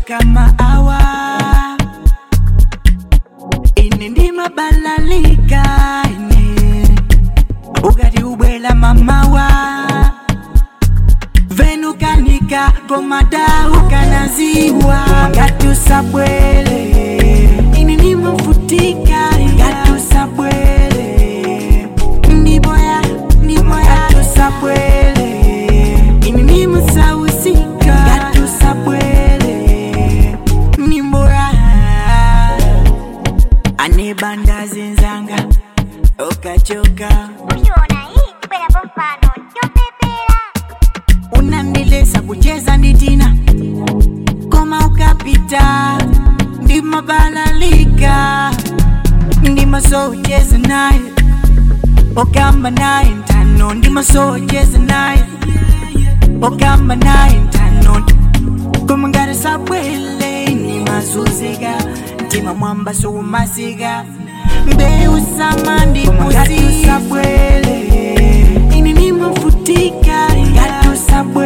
kama awa ine ndimabalalika ine ukati ubwela mamawa venukanika komadau kanaziwa ngatusabwele ini nimafutika ngatusabwele ndiboya ndiboya ngatusabwele ini nimasawisika ngatusabwele ndiboya anebanda zenzanga okachoka Uliona hii kwela kwa mfano chopepela unandilesa kucheza nditina koma ukapita ndimabalalika ndimasoucheza naye okamba naye ntano ndimasoucheza naye okamba naye ntano koma ngati sabwele ndimazuzika mtima mwamba sukumasiga mbewu sama ndimusabwele ini nimafutika ngati usabwele